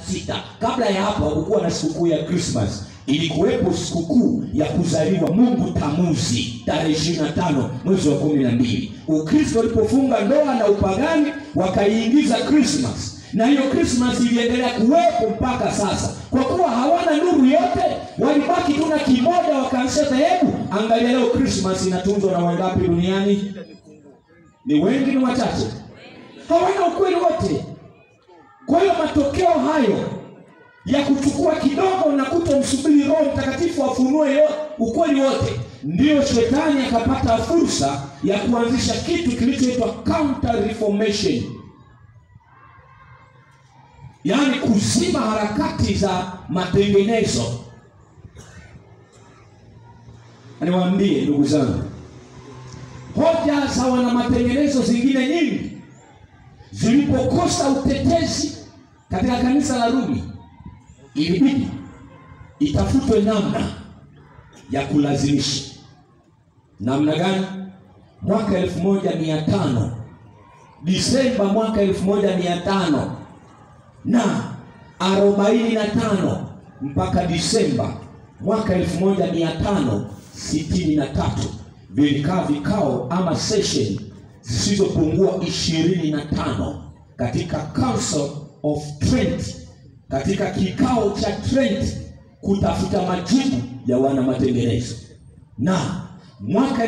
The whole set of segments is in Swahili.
sita kabla ya hapo hakukuwa na sikukuu ya krismas ilikuwepo sikukuu ya kuzaliwa mungu tamuzi tarehe ishiri na tano mwezi wa kumi na mbili ukristo ulipofunga ndoa na upagani wakaiingiza krismas na hiyo krismas iliendelea kuwepo mpaka sasa kwa kuwa hawana nuru yote walibaki tu na kimoja wakaanzisha dhehebu angalia leo krismas inatunzwa na wangapi duniani ni wengi ni wachache hawana ukweli wote kwa hiyo matokeo hayo ya kuchukua kidogo na kutomsubiri roho mtakatifu afunue yo- ukweli wote ndiyo shetani akapata fursa ya kuanzisha kitu kilichoitwa counter reformation yaani kuzima harakati za matengenezo niwaambie ndugu zangu hoja za wana matengenezo zingine nyingi zilipokosa utetezi katika kanisa la Rumi, ilibidi itafutwe namna ya kulazimisha. Namna gani? Mwaka elfu moja mia tano Disemba mwaka elfu moja mia tano na arobaini na tano mpaka Disemba mwaka elfu moja mia tano sitini na tatu vilikaa vikao ama session zisizopungua ishirini na tano katika Council of Trent, katika kikao cha Trent kutafuta majibu ya wana matengenezo, na mwaka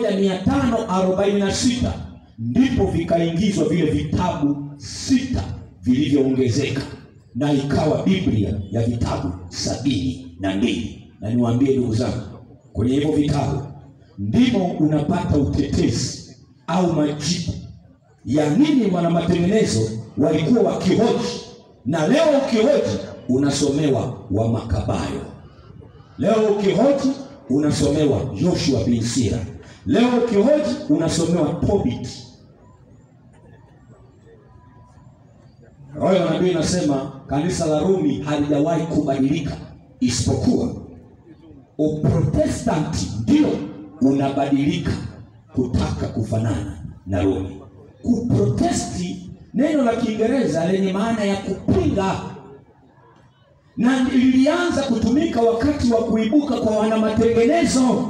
1546 ndipo vikaingizwa vile vitabu sita vilivyoongezeka na ikawa Biblia ya vitabu sabini na mbili. Na niwaambie ndugu zangu, kwenye hivyo vitabu ndimo unapata utetezi au majibu ya nini wana matengenezo walikuwa wakihoji, na leo ukihoji unasomewa wa Makabayo, leo ukihoji unasomewa Joshua bin Sira, leo ukihoji unasomewa Tobit. Roho ya nabii inasema kanisa la Rumi halijawahi kubadilika, isipokuwa Uprotestanti ndio unabadilika kutaka kufanana na Rumi. Kuprotesti neno la Kiingereza lenye maana ya kupinga, na lilianza kutumika wakati wa kuibuka kwa wana matengenezo,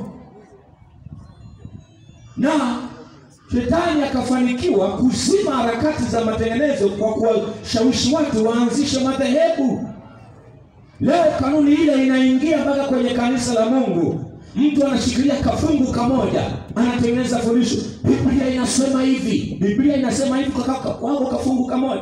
na shetani akafanikiwa kuzima harakati za matengenezo kwa kuwashawishi watu waanzishe madhehebu. Leo kanuni ile inaingia mpaka kwenye kanisa la Mungu. Mtu anashikilia kafungu kamoja, anatengeneza fundisho. Biblia inasema hivi, Biblia inasema hivi, kwa kaka wako kafungu kamoja.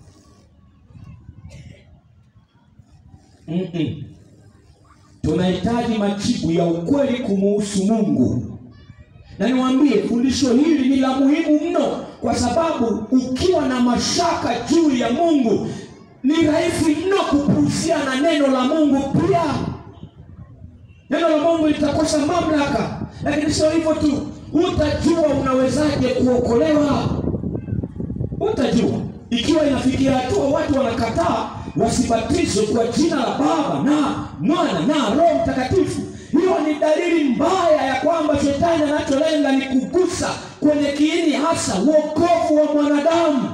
Mm-mm. Tunahitaji majibu ya ukweli kumuhusu Mungu, na niwaambie fundisho hili ni la muhimu mno, kwa sababu ukiwa na mashaka juu ya Mungu ni rahisi mno kupuuzia na neno la Mungu pia neno la Mungu litakosa mamlaka. Lakini sio hivyo tu, utajua unawezaje kuokolewa. Utajua ikiwa inafikia hatua watu wanakataa wasibatizwe kwa jina la Baba na Mwana na Roho Mtakatifu. Hiyo ni dalili mbaya ya kwamba shetani anacholenga ni kugusa kwenye kiini hasa wokovu wa mwanadamu,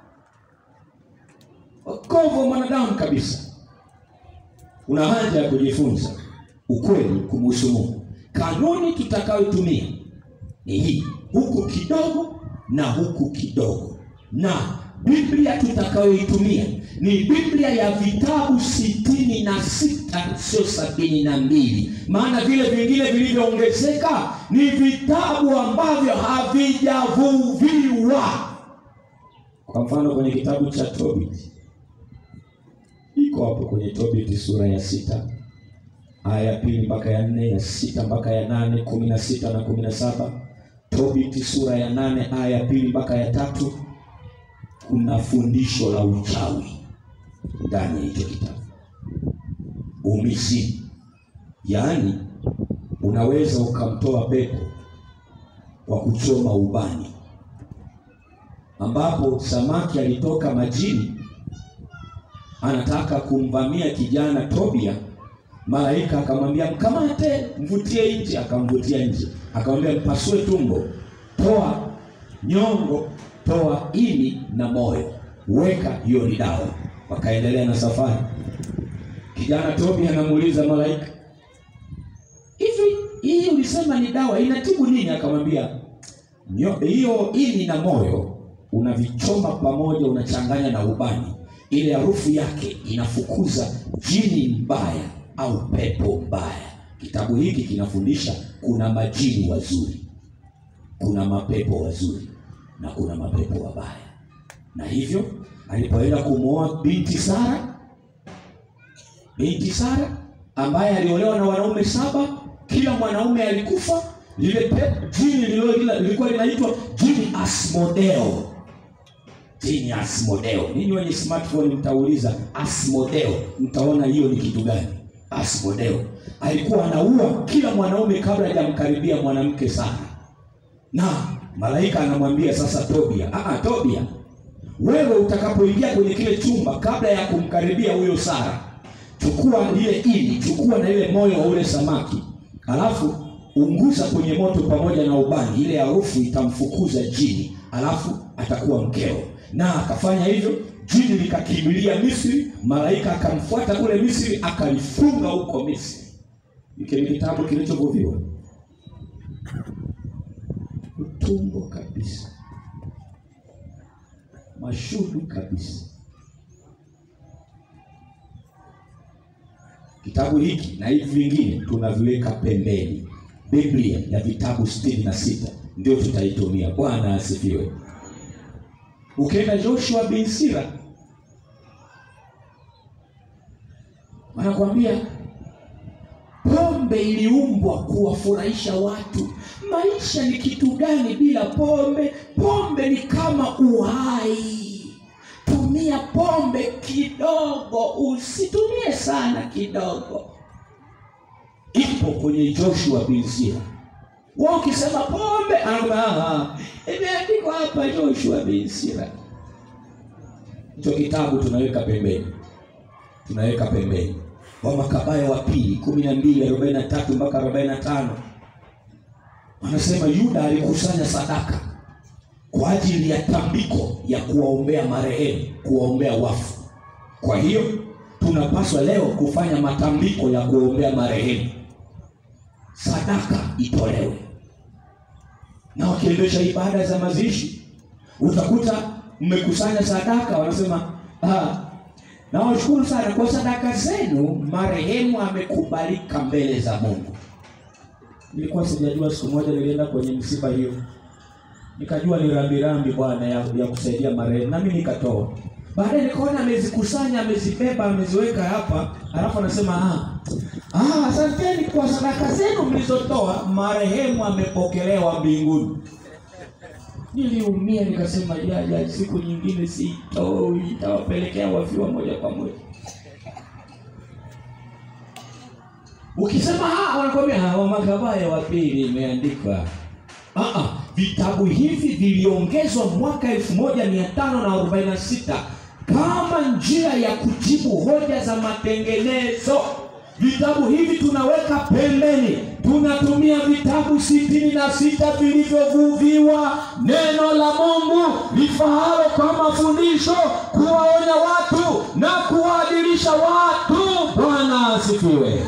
wokovu wa mwanadamu kabisa. Una haja ya kujifunza ukweli kumhusu Mungu. Kanuni tutakayotumia ni hii, huku kidogo na huku kidogo, na Biblia tutakayoitumia ni Biblia ya vitabu sitini na sita sio sabini na mbili maana vile vingine vilivyoongezeka ni vitabu ambavyo havijavuviwa. Kwa mfano kwenye kitabu cha Tobit, iko hapo kwenye Tobit sura ya sita aya ya pili mpaka ya nne ya sita mpaka ya nane kumi na sita na kumi na saba Tobiti sura ya nane aya ya pili mpaka ya tatu kuna fundisho la uchawi ndani ya hicho kitabu, umizimu. Yaani unaweza ukamtoa pepo kwa kuchoma ubani, ambapo samaki alitoka majini anataka kumvamia kijana Tobia Malaika akamwambia mkamate, mvutie nje. Akamvutia nje, akamwambia mpasue tumbo, toa nyongo, toa ini na moyo, weka, hiyo ni dawa. wakaendelea na safari. Kijana Tobi anamuuliza malaika, hivi hii ulisema ni dawa inatibu nini? Akamwambia "Nyo- hiyo ini na moyo unavichoma pamoja, unachanganya na ubani, ile harufu yake inafukuza jini mbaya au pepo mbaya. Kitabu hiki kinafundisha kuna majini wazuri, kuna mapepo wazuri na kuna mapepo wabaya. Na hivyo alipoenda kumwoa binti Sara, binti Sara ambaye aliolewa na wanaume saba, kila mwanaume alikufa. Lile pe- jini lilo- lila- lilikuwa linaitwa jini Asmodeo, jini Asmodeo. Ninyi wenye smartphone mtauliza Asmodeo, mtaona hiyo ni kitu gani. Asmodeo alikuwa anaua kila mwanaume kabla hajamkaribia mwanamke Sara, na malaika anamwambia sasa Tobia, ah, Tobia wewe utakapoingia kwenye kile chumba kabla ya kumkaribia huyo Sara, chukua lile ini, chukua na ile moyo wa ule samaki, alafu unguza kwenye moto pamoja na ubani, ile harufu itamfukuza jini, alafu atakuwa mkeo. Na akafanya hivyo, jini likakimbilia Misri, malaika akamfuata kule Misri, akalifunga huko Misri. Hiki ni kitabu kilichovuviwa utumbo kabisa mashudu kabisa. Kitabu hiki na hivi vingine tunaviweka pembeni. Biblia ya vitabu sitini na sita ndio tutaitumia. Bwana asifiwe. Ukienda Joshua bin Sira wanakuambia pombe iliumbwa kuwafurahisha watu. Maisha ni kitu gani bila pombe? Pombe ni kama uhai. Tumia pombe kidogo, usitumie sana, kidogo. Ipo kwenye Joshua bin Sira. Wao ukisema pombe, ama imeandikwa hapa Joshua bin Sira. Hicho kitabu tunaweka pembeni, tunaweka pembeni. Wa Makabayo wa pili kumi na mbili arobaini na tatu mpaka arobaini na tano wanasema Yuda alikusanya sadaka kwa ajili ya tambiko ya kuwaombea marehemu, kuwaombea wafu. Kwa hiyo tunapaswa leo kufanya matambiko ya kuombea marehemu, sadaka itolewe. Na wakiendesha ibada za mazishi, utakuta mmekusanya sadaka, wanasema ah, nawashukuru sana kwa sadaka zenu, marehemu amekubalika mbele za Mungu. Nilikuwa sijajua, siku moja nilienda kwenye msiba hiyo, nikajua ni rambirambi bwana ya, ya kusaidia marehemu, nami nikatoa. Baadaye nikaona amezikusanya, amezibeba, ameziweka hapa, alafu anasema ah, ah, asanteni kwa sadaka zenu mlizotoa, marehemu amepokelewa mbinguni. Niliumia nikasema, ya, ya, siku nyingine sitoi, itawapelekea wafiwa moja kwa moja. Ukisema ah, wanakwambia ah, wa Makabayo wa pili imeandikwa. Ah, ah, vitabu hivi viliongezwa mwaka 1546 kama njia ya kujibu hoja za matengenezo. Vitabu hivi tunaweka pembeni, tunatumia vitabu sitini na sita vilivyovuviwa neno la Mungu lifahalo kwa mafundisho, kuwaonya watu na kuwaadilisha watu. Bwana asifiwe.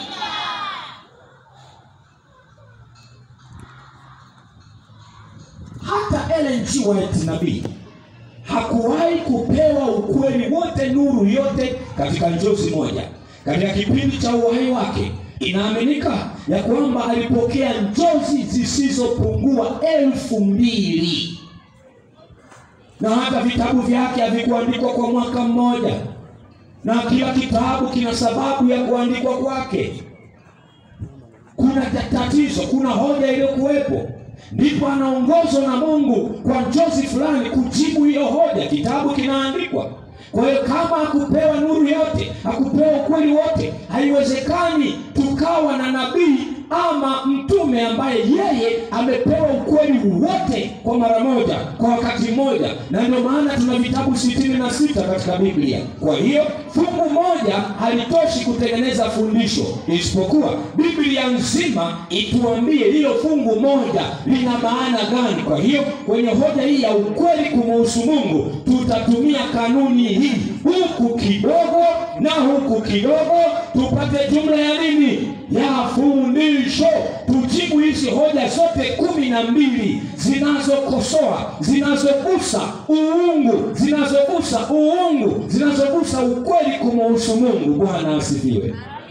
Hata Ellen G. White nabii hakuwahi kupewa ukweli wote, nuru yote katika njozi moja. Katika kipindi cha uhai wake, inaaminika ya kwamba alipokea njozi zisizopungua elfu mbili na hata vitabu vyake havikuandikwa kwa mwaka mmoja, na kila kitabu kina sababu ya kuandikwa kwake. Kuna ta- tatizo, kuna hoja iliyokuwepo, ndipo anaongozwa na Mungu kwa njozi fulani kujibu hiyo hoja, kitabu kinaandikwa. Kwa hiyo kama hakupewa nuru yote, hakupewa ukweli wote, haiwezekani tukawa na nabii ama mtume mtume ambaye yeye amepewa ukweli wote kwa mara moja kwa wakati mmoja na ndio maana tuna vitabu sitini na sita katika biblia kwa hiyo fungu moja halitoshi kutengeneza fundisho isipokuwa biblia nzima ituambie hilo fungu moja lina maana gani kwa hiyo kwenye hoja hii ya ukweli kumuhusu mungu tutatumia kanuni hii huku kidogo na huku kidogo tupate jumla ya nini ya fundisho tujibu hizi hoja zote kumi na mbili zinazokosoa zinazogusa uungu zinazogusa uungu zinazogusa ukweli kumuhusu mungu bwana asifiwe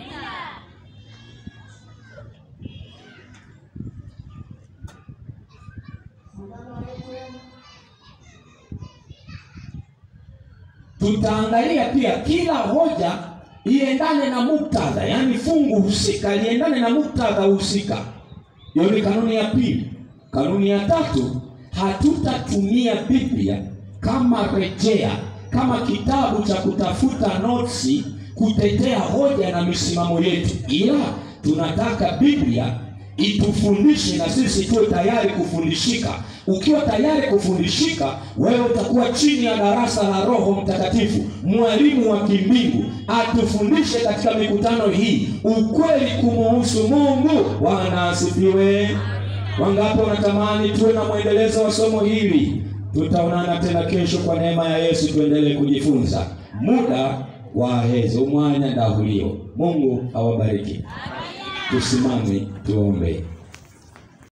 tutaangalia pia kila hoja iendane na muktadha yaani fungu husika liendane na muktadha husika hiyo ni kanuni ya pili kanuni ya tatu hatutatumia biblia kama rejea kama kitabu cha kutafuta notsi kutetea hoja na misimamo yetu ila tunataka biblia itufundishe na sisi tuwe tayari kufundishika ukiwa tayari kufundishika wewe utakuwa chini ya darasa la roho mtakatifu mwalimu wa kimbingu atufundishe katika mikutano hii ukweli kumuhusu mungu bwana asifiwe wangapi wanatamani tuwe na mwendelezo wa somo hili tutaonana tena kesho kwa neema ya yesu tuendelee kujifunza muda waheze umwanya ndahulio mungu awabariki tusimame tuombe